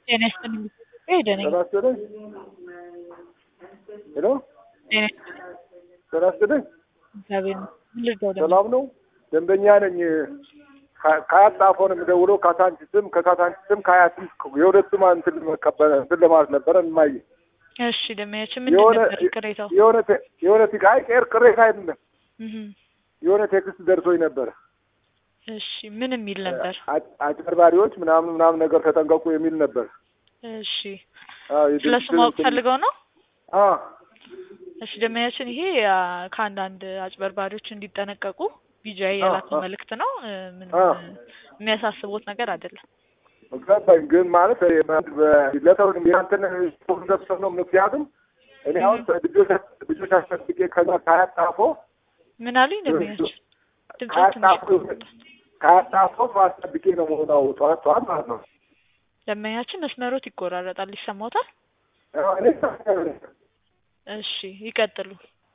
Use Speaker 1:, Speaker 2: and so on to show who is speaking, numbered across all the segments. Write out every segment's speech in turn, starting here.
Speaker 1: ጤና ይስጥልኝ ሄደ ነኝ
Speaker 2: ጤና ይስጥልኝ። ሄሎ
Speaker 1: ጤና ይስጥልኝ
Speaker 2: ጤና ይስጥልኝ።
Speaker 1: እግዚአብሔር ይመስገን። ምን ልርዳው ደግሞ?
Speaker 2: ሰላም ነው? ደንበኛ ነኝ። ከ- ከአያት ጣፎ ነው የምደውለው። ካሳንቺስም ከካሳንቺስም ከአያትም የሁለቱም እንትን መቀበል እንትን ለማለት ነበረ እማዬ
Speaker 1: እሺ ደመያችን ምንድን
Speaker 2: የሆነ
Speaker 1: ነበር ቅሬታው?
Speaker 2: የሆነ ቴ- የሆነ ቴ- አይ ቄር ቅሬታ አይደለም
Speaker 1: እህ
Speaker 2: የሆነ ቴክስት ደርሶኝ ነበረ።
Speaker 1: እሺ ምን የሚል ነበር?
Speaker 2: አ- አጭበርባሪዎች ምናምን ምናምን ነገር ተጠንቀቁ የሚል ነበር።
Speaker 1: እሺ
Speaker 2: አዎ
Speaker 1: ስለሱ
Speaker 2: የድርጅቱን
Speaker 1: ማወቅ
Speaker 2: እንትን-
Speaker 1: ፈልገው ነው?
Speaker 2: አዎ
Speaker 1: እሺ ደመያችን ይሄ አ፣ ከአንዳንድ አጭበርባሪዎች እንዲጠነቀቁ ቢጃይ
Speaker 2: አዎ፣
Speaker 1: የላከው
Speaker 2: አዎ።
Speaker 1: መልእክት ነው። እ፣ ምንም
Speaker 2: አዎ።
Speaker 1: እ፣ የሚያሳስቦት ነገር አይደለም።
Speaker 2: ገባኝ። ግን ማለት እ፣ በ- ለሰው ያንተን ደብሰው ነው። ምክንያቱም እኔ አሁን ልጆች ልጆች አስጠብቄ ከዛ ከአያት ጣፎ
Speaker 1: ምን አሉኝ ደመያችን? ድምጾት
Speaker 2: ከአያት
Speaker 1: ትንሽ
Speaker 2: ጣፎ ከአያት ጣፎ ሰው አስጠብቄ ነው መሆናው ጠዋት ጠዋት ማለት ነው።
Speaker 1: ደመያችን መስመሮት ይቆራረጣል፣ ይሰማዎታል?
Speaker 2: አዎ፣ እኔ
Speaker 1: እሺ ይቀጥሉ።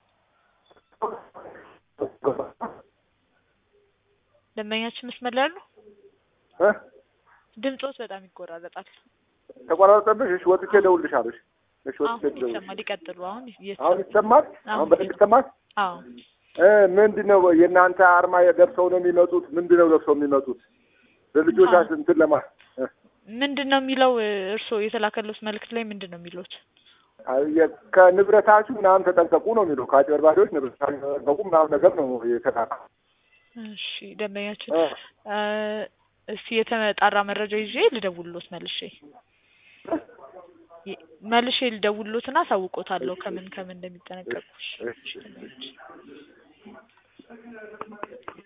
Speaker 1: ደንበኛችን መስመር ላይ አሉ?
Speaker 2: እ?
Speaker 1: ድምጾት በጣም ይቆራረጣል።
Speaker 2: ተቆራረጠብሽ? እሺ ወጥቼ እደውልልሻለሁ። እሺ ወጥቼ
Speaker 1: አሁን
Speaker 2: እደውልልሻለሁ።
Speaker 1: ይሰማል። ይቀጥሉ። አሁን
Speaker 2: አሁን
Speaker 1: እየተሰማ
Speaker 2: ይሰማል?
Speaker 1: አሁን
Speaker 2: አሁን በደንብ ይሰማል?
Speaker 1: አዎ
Speaker 2: እ ምንድን ነው የእናንተ አርማ ለብሰው ነው የሚመጡት? ምንድን ነው ለብሰው የሚመጡት? ለልጆቻችን እንትን ለማ እ?
Speaker 1: ምንድን ነው የሚለው? እርስዎ የተላከሉት መልእክት ላይ ምንድን ነው የሚሉት?
Speaker 2: አይ፣ የ- ከንብረታችሁ ምናምን ተጠንቀቁ ነው የሚለው። ከአጭበርባሪዎች ንብረታችሁ ተጠንቀቁ ምናምን ነገር ነው የተላከ።
Speaker 1: እሺ ደንበኛችን
Speaker 2: እ።
Speaker 1: እ፣ እስቲ የተጣራ መረጃ ይዤ ልደውልሎት መልሼ ይ- መልሼ ልደውልሎትና አሳውቆታለሁ ከምን ከምን እንደሚጠነቀቁ። እሺ።
Speaker 2: እሺ፣ እሺ።